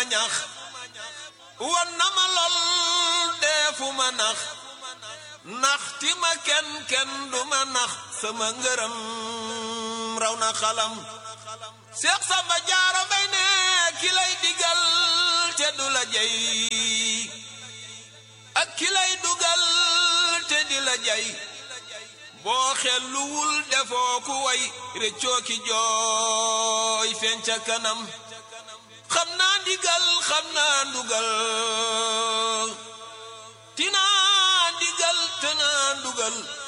ñax wan na ma lool deefu ma nax nax ti ma kenn kenn du ma nax sama ngërëm raw na xalam Seex Samba Jaara Mbay ne ki lay digal te du la jey ak ki lay dugal te di la jey boo xelluwul defoo ku way réccoo ki jooy feeñ ca kanam xam naa ndigal xam naa ndugal tinaa ndigal te naa ndugal